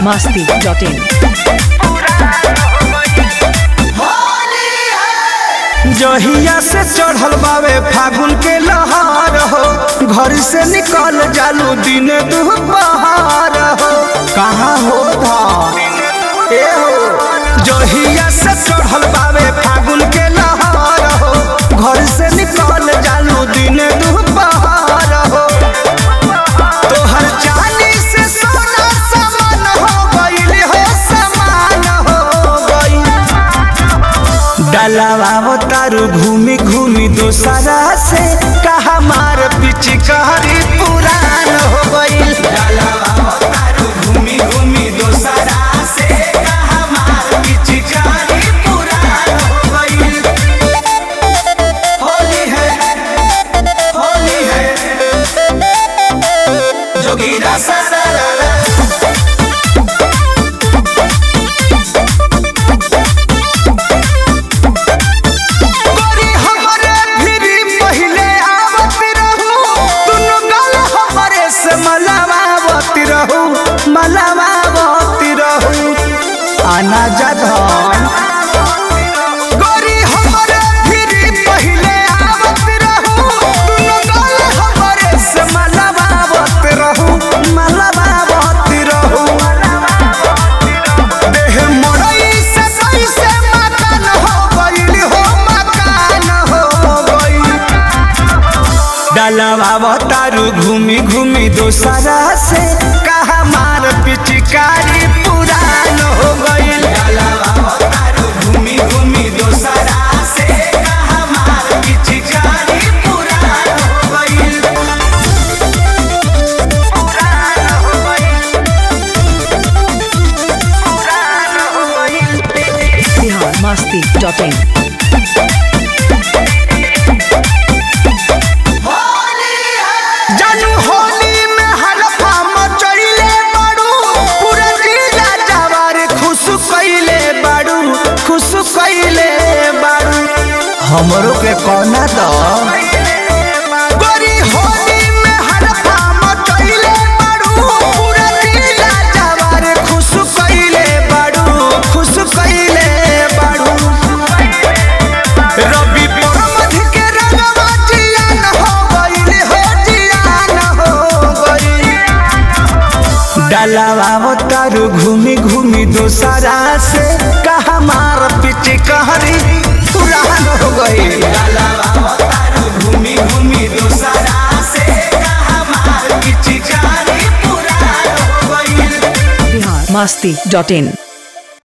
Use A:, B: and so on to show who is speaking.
A: masti.in.
B: जहिया से चढ़ल बावे फागुन के लहार हो घर से निकल जालू दिन दुपहार हो कहाँ हो था ए हो जहिया से चढ़ल बावे फागुन के लहार हो घर से निकल जालू दिन दुपहार हो तोहर चांदी से सोना समान हो गइल हो समान हो गइल डलावा तारू घूमी घूमी दोसरा से कहा मार पिचकारी पुरान हो गइल डलावा घूमी घूमी दोसरा से कहा मार पिचकारी पुरान हो गइल होली है होली है जोगीरा सारा गोरी हमरे भिरी पहिले आवत रहू दुनु गल हमरे से मलावावत रहू मलावावत रहू आना जधन गोरी हमरे भिरी पहिले आवत रहू दुनु गल हमरे से मलावावत रहू मलावावत रहू देह मड़ई से कैसे मकान हो गइल हो मकान हो गइल डलवा तारू घूमी घूमी दोसरा से कहा मार पिचकारी पुरान हो गइल घूमी घूमी दोसरा से कहा मार पिचकारी पुरान हो गइल पुरान हो गइल पुरान हो गइल
A: Bihar masti.in.
B: जानू होली में हलफा मचइले बाड़ू पूरा जिला जवार खुश कइले बाड़ू खुश कइले बाड़ू हमरो के कोना द गोरी होली में हलफा मचइले बाड़ू पूरा जिला जवार खुश कइले बाड़ू खुश कइले बाड़ू रवि परमध के रंगवा जियान हो गइल हो जियान हो गइल डलावा तारू घूमी घूमी दोसरा से कहा मार पिच कहरी पुरान हो गइल डलावा तारू घूमी घूमी दोसरा से कहा मार पिच कहरी पुरान हो गइल
A: Bihar masti.in.